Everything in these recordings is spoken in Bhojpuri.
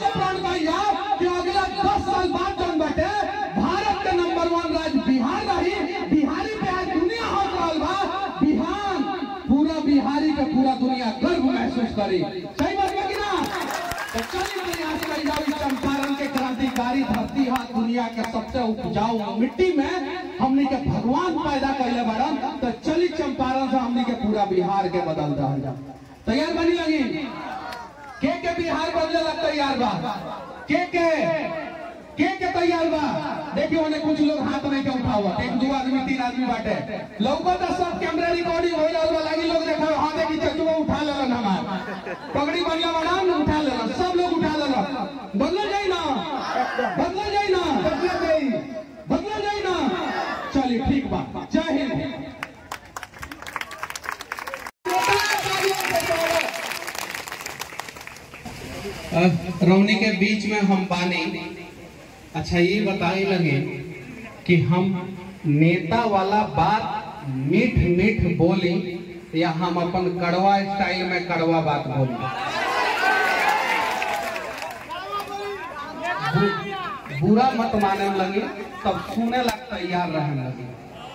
से प्रण भैया कि अगला दस साल बाद जौन बाटे भारत के नंबर वन राज्य बिहार रही बिहारी पे आज दुनिया हो रहल बा बिहार पूरा बिहारी के पूरा दुनिया गर्व महसूस करी सही बात है कि ना तो चलिए प्रयास करी जाओ इस चंपारण के क्रांतिकारी धरती है दुनिया के सबसे उपजाऊ मिट्टी में हमने के भगवान पैदा कैले बड़न तो चली चंपारण से हमने के पूरा बिहार के बदल रहा तैयार बनी लगी के के बिहार बदले लग तैयार बा के के के के तैयार बा देखिए उन्हें कुछ लोग हाथ नहीं के उठा हुआ एक दो आदमी तीन आदमी बाटे लोगों का सब कैमरा रिकॉर्डिंग हो रहा है लगी लोग देखा हाँ देखी चचुआ उठा लेलन हमार पगड़ी बढ़िया बना उठा लेलन सब लोग उठा लेलन बदल जाई ना बदल जाई ना बदल जाई बदल जाई ना चलिए ठीक बा जय हिंद रौनी के बीच में हम बानी अच्छा ये बताए लगे कि हम नेता वाला बात मीठ मीठ बोली या हम अपन कड़वा स्टाइल में कड़वा बात बोली बु- बुरा मत माने लगी तब सुने लग तैयार रहने लगी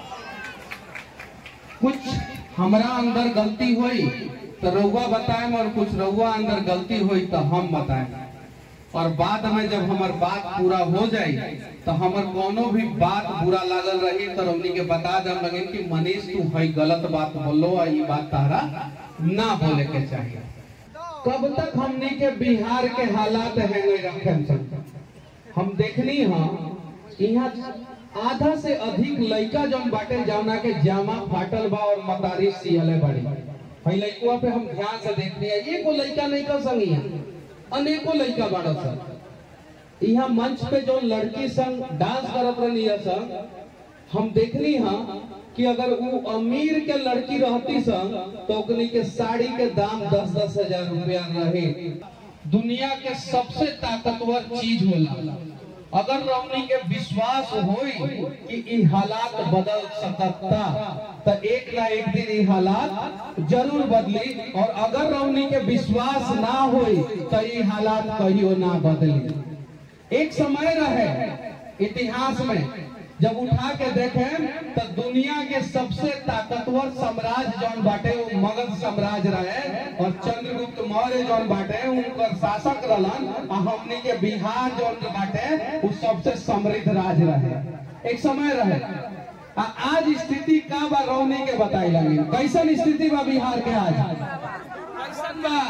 कुछ हमरा अंदर गलती हुई तो रउआ बताएं और कुछ रउआ अंदर गलती हुई तो हम बताएं और बाद में जब हमार बात पूरा हो जाए तो हमार कोनो भी बात बुरा लागल रही तो हमनी के बता दम लगे कि मनीष तू है गलत बात बोलो और ये बात तारा ना बोले के चाहिए कब तक हमनी के बिहार के हालात है रखन हम देखनी हाँ यहाँ आधा से अधिक लड़का जौन बाटे जौना के जामा फाटल बा और मतारी सियले बड़ी भाई लड़कुआ पे हम ध्यान से देखनी है एगो लड़का नहीं कर संगी अनेको लड़का बाड़ा सन यहाँ मंच पे जो लड़की संग डांस करत रही है सन हम देखनी हाँ कि अगर वो अमीर के लड़की रहती सन तो ओकनी के साड़ी के दाम दस दस हजार रुपया रहे दुनिया के सबसे ताकतवर चीज होला अगर हमनी के विश्वास होई कि ई हालात बदल सकता तो एक ना एक दिन ई हालात जरूर बदली और अगर हमनी के विश्वास ना होई तो ई हालात कहियो ना बदली एक समय रहे इतिहास में जब उठा के देखें तो दुनिया के सबसे ताकतवर साम्राज्य जौन बाटे वो मगध साम्राज्य रहे और चंद्रगुप्त मौर्य जौन बाटे उनकर शासक रहलन आ हमनी के बिहार जौन बाटे वो सबसे समृद्ध राज्य रहे एक समय रहे आ आज स्थिति का बा रौनी के बताई लगी कैसन स्थिति बा बिहार के आज कैसन बा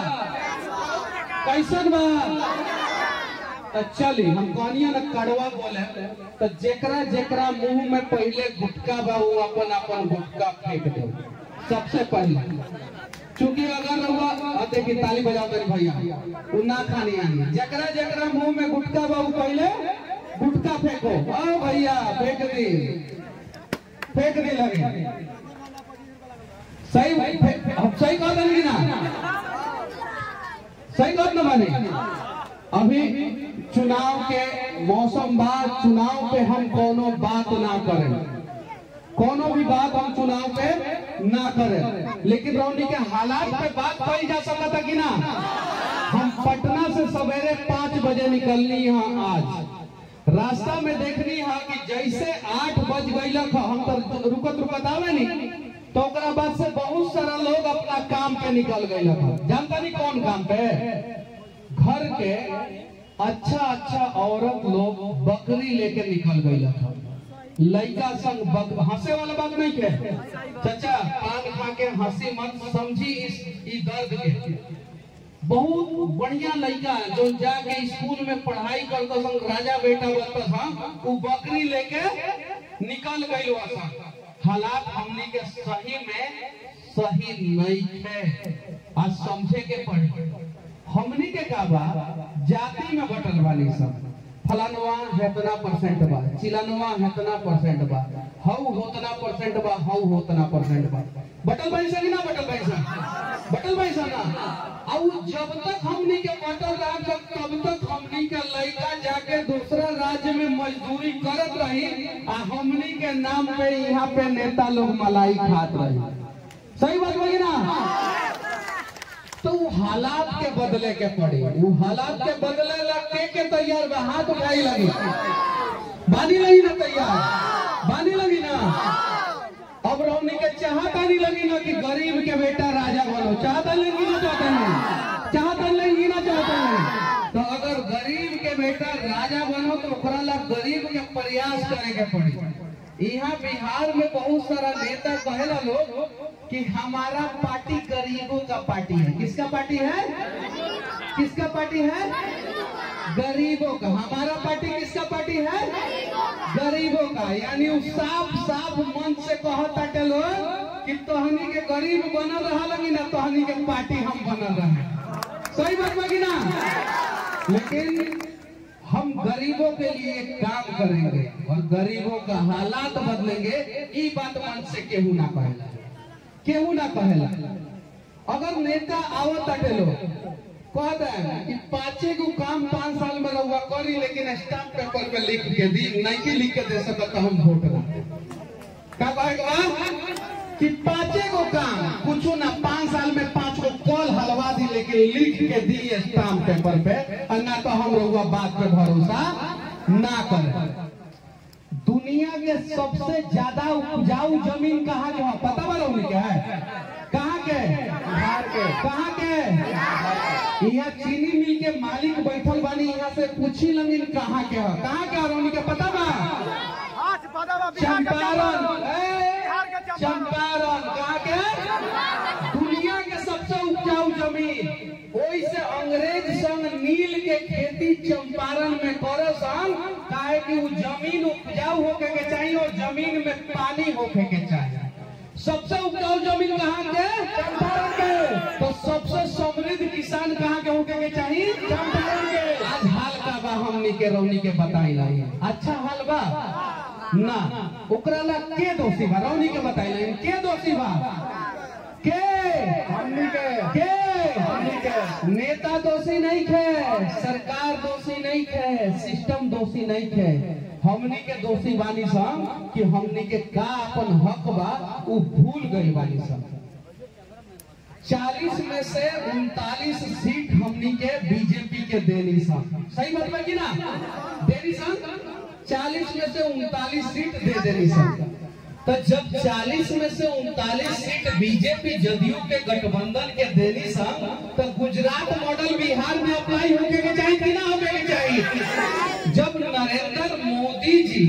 कैसन बा तो चली हम कहनिया ना कड़वा बोले तो जेकरा जेकरा मुंह में पहले गुटका बा वो अपन अपन गुटका फेंक दे सबसे पहले चूंकि अगर रहुआ आ देखी ताली बजाओ मेरे भैया वो ना खानी आनी जेकरा जेकरा मुंह में गुटका बा वो पहले गुटका फेंको आ भैया फेंक दी फेंक दी लगे सही फे- हम सही कह देंगे ना सही बात ना माने अभी चुनाव के मौसम बाद चुनाव पे हम कोनो बात ना करें कोनो भी बात हम चुनाव पे ना करें लेकिन रौनी के हालात पे बात कही जा सकता कि ना हम पटना से सवेरे पाँच बजे निकलनी यहाँ आज रास्ता में देखनी है कि जैसे आठ बज गई हम तो रुकत रुकत आवे नहीं तो ओकरा बाद से बहुत सारा लोग अपना काम पे निकल गए जानता नहीं कौन काम पे घर के अच्छा अच्छा औरत लोग बकरी लेके निकल गई लड़का संग बक... हंसे वाला बात नहीं के चाचा पान खा के हंसी मत समझी इस ई दर्द के बहुत बढ़िया लड़का जो जाके स्कूल में पढ़ाई करता संग राजा बेटा बनता था वो बकरी लेके निकल गई वहां हालात हमने के सही में सही नहीं है आज समझे के पड़े हमनी के का बा जाति में बटल वाली सब फलानवा हेतना परसेंट बा चिलनवा हेतना परसेंट बा हऊ होतना परसेंट बा हऊ होतना परसेंट बा बटल भाई से कि ना बटल भाई से बटल भाई से ना और जब तक हमनी के बटल रहा तब तब तक हमनी के लड़का जाके दूसरा राज्य में मजदूरी करत रही आ हमनी के नाम पे यहाँ पे नेता लोग मलाई खात रही सही बात बोली ना तो वो हालात के बदले के पड़ी वो हालात के बदले ला के के तैयार बा हाथ उठाई लगी बानी लगी ना तैयार बानी लगी ना अब रौनी के चाहता नहीं लगी ना कि गरीब के बेटा राजा बनो चाहता लगी ना चाहता नहीं चाहता लगी ना चाहता नहीं तो अगर गरीब के बेटा राजा बनो तो ओकरा ला गरीब के प्रयास करे के पड़ी यहाँ बिहार में बहुत सारा नेता कहेला लोग कि हमारा पार्टी गरीबों का पार्टी है किसका पार्टी है किसका पार्टी है गरीबों का हमारा पार्टी किसका पार्टी है गरीबों का यानी वो साफ साफ मन से कहता के लोग कि तोहनी के गरीब बनल रहा लगी ना तोहनी के पार्टी हम बनल रहे सही बात बाकी ना लेकिन हम गरीबों के लिए एक काम करेंगे और गरीबों का हालात बदलेंगे ई बात मन से केहू ना कहेला केहू ना कहेला अगर नेता आवत अटे लोग कह दे कि पांचे गो काम पांच साल में रहुआ करी लेकिन स्टाम्प पेपर पे लिख के दी नहीं के लिख के दे सकत तो हम वोट ना का कहेगा कि पांचे गो काम कुछ ना पांच साल में पांच गो कॉल हलवा दी लेकिन लिख के दी स्टाम्प पेपर पे और ना तो हम रहुआ बात पे भरोसा ना करें दुनिया के सबसे ज्यादा उपजाऊ जमीन कहाँ के है पता बा रहुनी के है कहाँ के बिहार के कहाँ के यहाँ चीनी मिल के मालिक बैठल बानी यहाँ से पूछी लगिन कहाँ के है कहाँ के है रहुनी के पता बा आज पता बा बिहार का चंपारण चंपारण। ए, बिहार का चंपारण। चंपारण कहाँ के दुनिया के सबसे उपजाऊ जमीन ओई से अंग्रेज संग नील के खेती चंपारण में करे सन काहे कि वो जमीन उपजाऊ होके के चाहिए और जमीन में पानी होके के चाहिए सबसे उपजाऊ जमीन कहाँ के चंपारण के तो सबसे समृद्ध किसान कहाँ के होके के चाहिए चंपारण के आज हाल का बा हमनी के रौनी के बताई लाई अच्छा हाल बा ना ओकरा ला के दोषी बा रौनी के बताई लाई के दोषी बा के हमनी के के हमनी के नेता दोषी नहीं थे सरकार दोषी नहीं थे सिस्टम दोषी नहीं थे हमनी के दोषी बानी सन कि हमनी के का अपन हक बा उ भूल गई बानी सन चालीस में से उनतालीस सीट हमनी के बीजेपी के देनी सन सही बात बा कि ना देनी सन चालीस में से उनतालीस सीट दे देनी सन तो जब 40 में से उनतालीस सीट बीजेपी जदयू के गठबंधन के देनी सन तो गुजरात मॉडल बिहार में अप्लाई होके के चाहिए कि ना होके के चाहिए जब नरेंद्र मोदी जी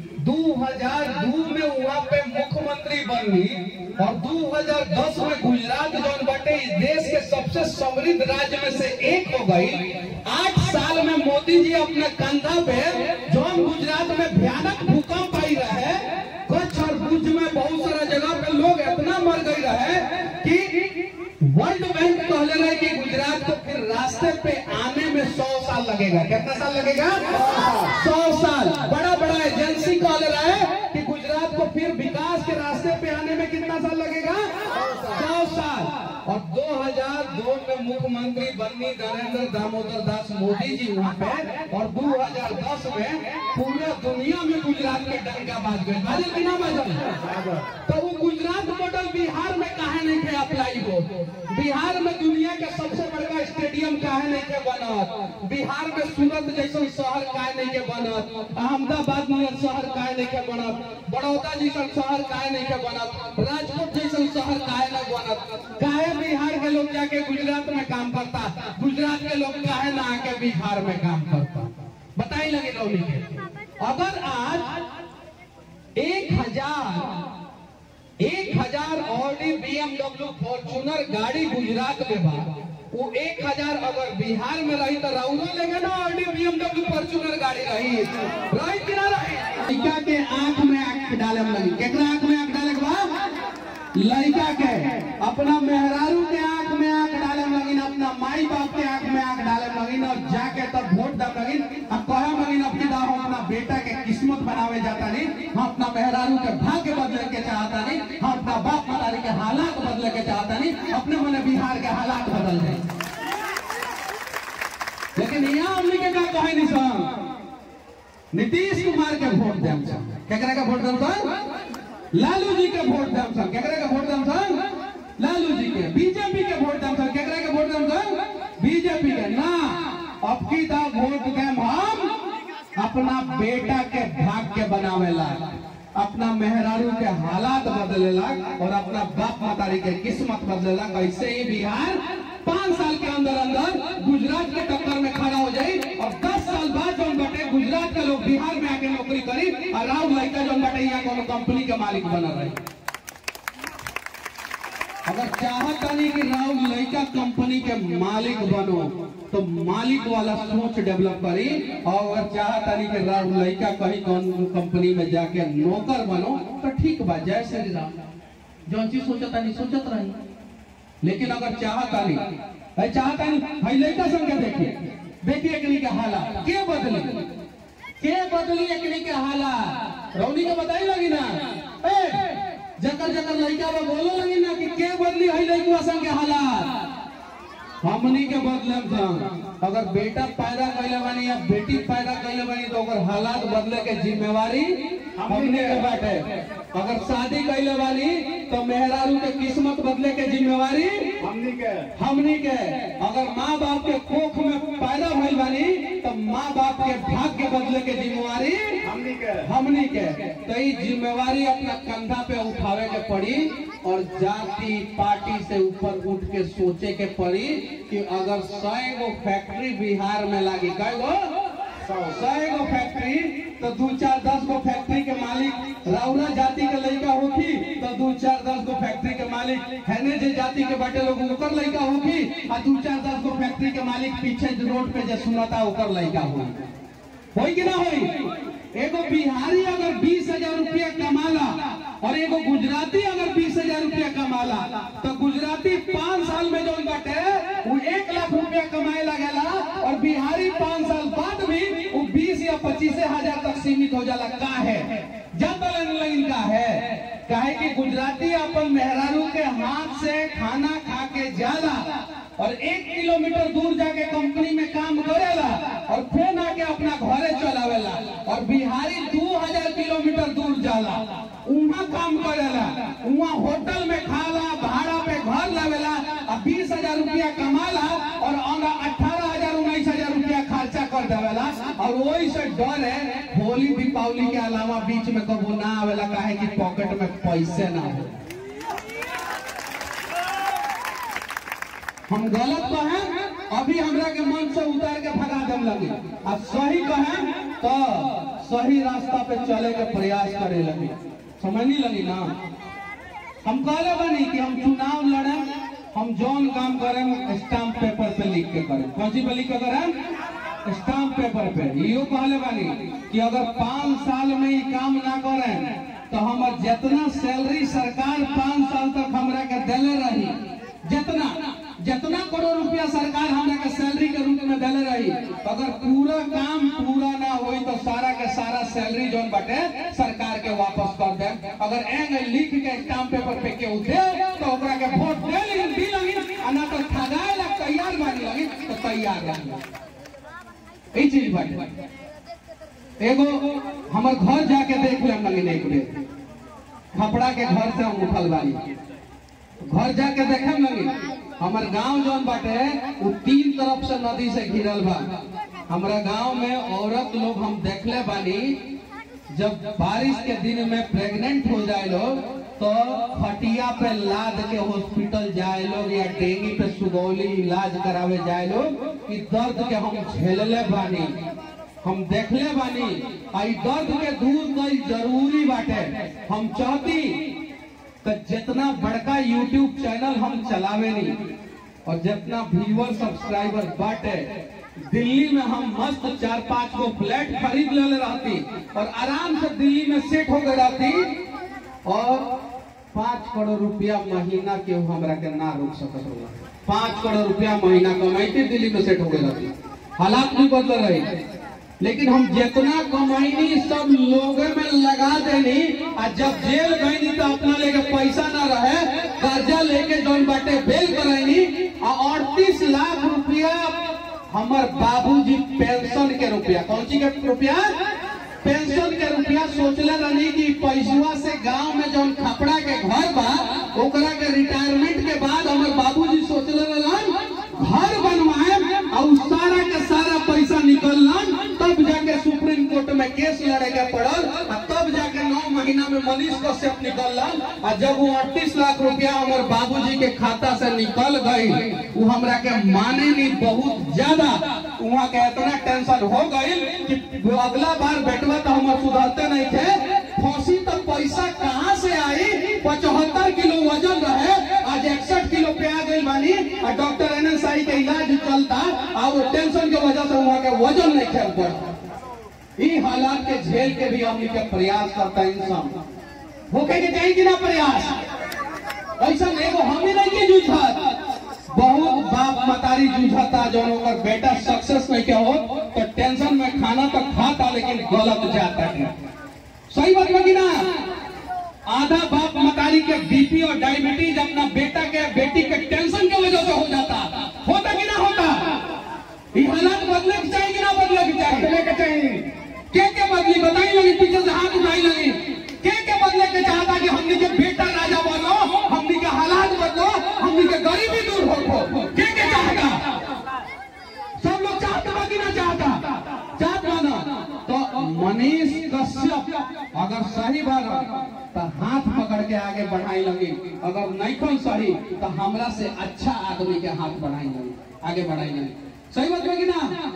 2002 में वहाँ पे मुख्यमंत्री बनी और 2010 में गुजरात जौन बटे इस देश के सबसे समृद्ध राज्य में से एक हो गई आठ साल में मोदी जी अपने कंधा पे जौन गुजरात में भयानक भूकंप आई रहे कच्छ और भुज में बहुत सारा जगह पे लोग इतना मर गई रहे कि वर्ल्ड बैंक कहले रहे कि गुजरात को फिर रास्ते पे आने में सौ साल लगेगा कितना साल लगेगा सौ साल बड़ा बड़ा एजेंसी कहले रहे कि गुजरात को फिर विकास के रास्ते पे आने में कितना साल लगेगा सौ साल और 2002 में मुख्यमंत्री बनी नरेंद्र दामोदर दास मोदी जी वहाँ पे और 2010 में पूरे दुनिया में गुजरात के डंका बाज गए बाजल कि ना बाजल तो वो गुजरात मॉडल बिहार में काहे नहीं थे अप्लाई हो बिहार में दुनिया के सबसे बड़का स्टेडियम काहे नहीं के बनत बिहार में सूरत जैसा शहर काहे नहीं के बनत अहमदाबाद में शहर काहे नहीं के बनत बड़ौदा जैसा शहर काहे नहीं के बनत राजकोट जैसा शहर काहे नहीं बनत काहे बिहार के लोग जाके गुजरात में काम करता गुजरात के लोग काहे ना आके बिहार में काम करता बताई लगे रौनी के अगर आज एक हजार एक हजार ऑडी बीएमडब्ल्यू फॉर्चूनर गाड़ी गुजरात में बा वो एक हजार अगर बिहार में रही तो राउरो लेंगे ना ऑडी बीएमडब्ल्यू फॉर्चूनर गाड़ी रही रही कि ना रही लड़का के आंख में आंख डाले में लगी केकरा आंख में आंख डाले के बा लड़का के अपना मेहरारू के आंख में आंख डाले में लगिन अपना माई बाप के आंख में आंख डाले में लगिन और जाके तब वोट दम लगिन अब कहे लगिन अपनी दाव हम अपना बेटा के किस्मत बनावे जाता नहीं हम अपना मेहरारू के भाग्य बदले के चाहता नहीं हम अपना बाप मतारी के हालात बदले के चाहता नहीं अपने मने बिहार के हालात बदल जाए लेकिन यहाँ हमने के का कहे नहीं सर नीतीश कुमार के वोट देम सर केकरा के वोट देम सर लालू जी के वोट देम सर केकरा के वोट देम सर लालू जी के बीजेपी के वोट देम सर केकरा के वोट लोगन का बीजेपी के ना अब की दा वोट देम हम अपना बेटा के भाग्य बनावेला अपना मेहरारू के हालात बदलेला और अपना बाप मतारी के किस्मत बदलेला कैसे ही बिहार पाँच साल के अंदर अंदर गुजरात के टक्कर में खड़ा हो जाई और दस साल बाद जौन बटे गुजरात के लोग बिहार में आके नौकरी करी और राव लड़का जौन बटे यहाँ कोनो कंपनी के मालिक बना रही अगर चाहत नहीं कि राव लड़का कंपनी के मालिक बनो तो मालिक वाला सोच डेवलप करी और अगर चाहत नहीं कि राव लड़का कहीं कौन कंपनी में जाके नौकर बनो तो ठीक बा जय श्री राम जौन चीज सोचत नहीं सोचत रही लेकिन अगर चाहत नहीं है चाहत नहीं है लड़का संग के देखिए देखिए एकनी के हालात के बदली के बदली एकनी के हालात रौनी के बताई लगी ना ए जकर जकर लड़का बा बोलो लगी ना कि के बदली है लड़का संग के हालात हमनी के बदले सन अगर बेटा पैदा कैले बानी या बेटी पैदा कैले बानी तो ओकर हालात बदले के जिम्मेवारी हमनी के बाटे अगर शादी कैले बानी तो मेहरारू के किस्मत बदले के जिम्मेवारी हमनी के हमनी के अगर माँ बाप के कोख में पैदा भइल बानी तो माँ बाप के भाग्य बदले के जिम्मेवारी हमनी के हमनी के तो ई जिम्मेवारी अपना कंधा पे उठावे के पड़ी और जाति पार्टी से ऊपर उठ के सोचे के पड़ी कि अगर सौ गो फैक्ट्री बिहार में लागी कई गो सौ गो फैक्ट्री तो दू चार दस गो फैक्ट्री के मालिक राउरा जाति के लड़का होखी तो दू चार दस गो फैक्ट्री के मालिक हैने जे जाति के बाटे लोग ओकर लड़का होखी आ दू चार दस गो फैक्ट्री के मालिक पीछे जो रोड पे जे सुनता ओकर लड़का होई होई कि ना होई एगो बिहारी अगर बीस हजार रुपया कमाला और एगो गुजराती अगर बीस हजार रुपया कमाला तो गुजराती पाँच साल में जो बाटे वो एक लाख रुपया कमाए लगेला और बिहारी पाँच साल बाद भी वो बीस या पच्चीस हजार तक सीमित हो जाला का है जब लाइन का है काहे कि गुजराती अपन मेहरारू के हाथ से खाना खा के जाला और एक किलोमीटर दूर जाके कंपनी में काम करेला और फिर आके अपना घरे चलावेला और बिहारी दो हजार किलोमीटर दूर जाला वहाँ काम करेला वहाँ होटल में खाला भाड़ा पे घर लावेला और बीस हजार रुपया कमाला और अठारह हजार उन्नीस हजार रुपया खर्चा कर देवेला और वही से डर है होली दीपावली के अलावा बीच में कबो ना आवेला काहे कि पॉकेट में पैसे ना हो हम गलत कहें अभी हमरा के मन से उतार के भगा देम लगे अब सही कहें तो सही रास्ता पे चले के प्रयास करे लगे समझ नहीं लगी ना हम कहले बनी कि हम चुनाव लड़े हम जौन काम करें स्टाम्प पेपर पे लिख के करें कौन सी पे लिख के करें स्टाम्प पेपर पे यो कहले बानी कि अगर पाँच साल में ये काम ना करें तो हमर जितना सैलरी सरकार पाँच साल तक हमरा के देले रही जितना जितना करोड़ रुपया सरकार हमरा के सैलरी के रूप में देले रही अगर पूरा काम पूरा ना होई तो सारा के सारा सैलरी जोन बटे सरकार के वापस कर दे अगर एंग लिख के स्टाम्प पेपर पे केहू दे तो ओकरा के वोट दे लेकिन दी लगी आ ना तो ठगाए ला तैयार बानी लगी तो तैयार रही ई चीज बाटे एगो हमर घर जाके देख लेम लगी एक बेर खपड़ा के घर से हम उठल बानी घर जाके देखे लगी हमार गांव जौन बाटे वो तीन तरफ से नदी से घिरल बा हमारा गांव में औरत लोग हम देखले बानी जब बारिश के दिन में प्रेग्नेंट हो जाए लोग तो खटिया पे लाद के हॉस्पिटल जाए लोग या डेंगी पे सुगौली इलाज करावे जाए लोग इस दर्द के हम झेलले बानी हम देखले बानी आई दर्द के दूर कई जरूरी बाटे हम चाहती तो जितना बड़का यूट्यूब चैनल हम चलावे नहीं और जितना व्यूअर सब्सक्राइबर बाटे दिल्ली में हम मस्त चार पांच गो फ्लैट खरीद ले रहती और आराम से दिल्ली में सेट हो गई रहती और पाँच करोड़ रुपया महीना के हमरा के ना रोक सकत होला पाँच करोड़ रुपया महीना कमाईती दिल्ली में सेट हो गई रहती हालात भी बदल रही लेकिन हम जितना कमाईनी सब लोगे में लगा देनी आ जब जेल गईनी तो अपना लेके पैसा ना रहे कर्जा लेके जौन बाटे बेल कराईनी आ अड़तीस लाख रुपया हमर बाबूजी पेंशन के रुपया कौन सी के रुपया पेंशन के रुपया सोचले रहनी कि पैसवा से गांव में जौन खपड़ा के घर बा ओकरा के रिटायरमेंट के बाद हमर बाबूजी सोचले रहन केस लड़े के पड़ल आ तब जाके नौ महीना में मनीष कश्यप निकल आ जब वो अड़तीस लाख रुपया हमारे बाबूजी के खाता से निकल गई वो हमरा के माने नहीं बहुत ज्यादा वहाँ के इतना टेंशन हो गई कि वो अगला बार बेटवा तो हमारे सुधरते नहीं थे फांसी तो पैसा कहाँ से आई पचहत्तर किलो वजन रहे आज इकसठ किलो पे आ गई बानी और डॉक्टर एन एस आई के इलाज चलता और वो टेंशन के वजह से वहाँ के वजन नहीं खेल पड़ता ई हालात के झेल के भी हमनी के प्रयास करता इंसान होके के चाहिए कि ना प्रयास ऐसा एगो हम ही नहीं के जूझत बहुत बाप मतारी जूझता जौन ओकर बेटा सक्सेस नहीं के हो तो टेंशन में खाना तो खाता लेकिन गलत जाता है सही बात है कि ना आधा बाप मतारी के बीपी और डायबिटीज अपना बेटा के बेटी के टेंशन के वजह से हो जाता होता कि ना होता ये हालात बदले के चाहिए कि ना बदले के चाहिए बदले के चाहिए के के बदली बताई लगी पीछे से हाथ उठाई लगी के के बदले के चाहता कि हमने के बेटा राजा बनो हमने के हालात बदलो हमने के गरीबी दूर हो के के चाहता सब लोग चाहते बा कि ना चाहता चाहत माना तो मनीष कश्यप अगर सही बात तो हाथ पकड़ के आगे बढ़ाई लगी अगर नहीं कोई सही तो हमरा से अच्छा आदमी के हाथ बढ़ाई लगी आगे बढ़ाई लगी सही बात है कि ना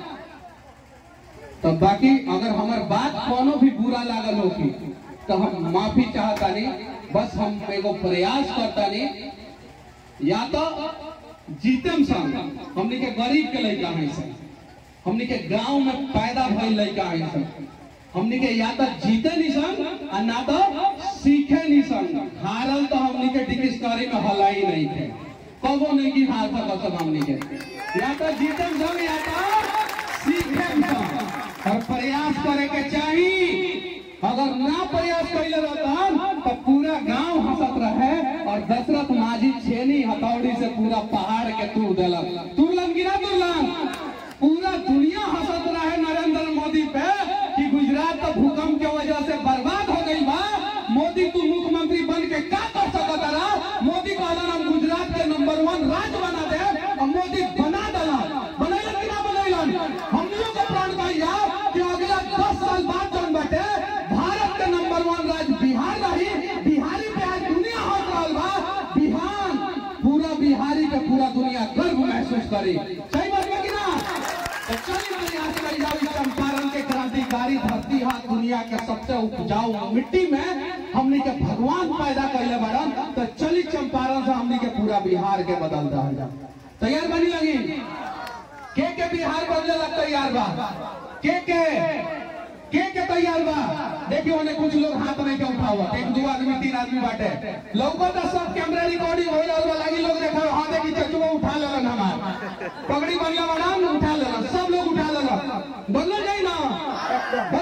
तो बाकी अगर हमार बात कोनो भी बुरा लागल होगी तो हम माफी चाहता नहीं बस हम एगो प्रयास करता नहीं या तो जीतम संग हमनी के गरीब के लड़का है सब हमनी के गांव में पैदा भइल लड़का है सब हमनी के या तो जीते नहीं संग आ ना तो सीखे नहीं संग हारल तो हमनी के डिक्शनरी में हलाई नहीं थे कबो नहीं की हार था सब हमनी के या तो जीतम संग या तो सीखे संग और प्रयास करे के चाहिए अगर ना प्रयास कैले रहता तो पूरा गांव हंसत रहे और दशरथ माझी छेनी हथौड़ी से पूरा पहाड़ के तूर दिलक तुरलन गिरा तुरलन पूरा दुनिया हंसत रहे नरेंद्र मोदी पे कि गुजरात तो भूकंप के वजह से बर्बाद हो गई बा मोदी तू मुख्यमंत्री बन के का कर सकता रहा मोदी कहलन हम गुजरात के नंबर वन राज्य बना दे और मोदी बना दिला बनैलन कि ना बनैलन हमनियों को प्राण भैया कि अगला दस साल बाद जौन बाटे भारत के नंबर वन राज्य बिहार रही बिहारी पे आज दुनिया हंस रहल बा बिहार पूरा बिहारी के पूरा दुनिया गर्व महसूस करी सही बात है कि ना तो चलिए प्रयास करी जाओ इस चंपारण के क्रांतिकारी धरती हा दुनिया के सबसे उपजाऊ मिट्टी में हमने के भगवान पैदा कैले बड़न तो चली चंपारण से हमने के पूरा बिहार के बदल रहा तैयार बनी लगी के के बिहार बदले लग तैयार बा के के के के तैयार बा देखियो उन्हें कुछ लोग हाथ नहीं के उठावा एक दो आदमी तीन आदमी बाटे लोगों का सब कैमरा रिकॉर्डिंग हो रहल बा लागी लोग देखा हां देखी चचुआ उठा लेलन हमार पगड़ी बढ़िया बड़ा उठा लेलन सब लोग उठा लेलन बदल जाई ना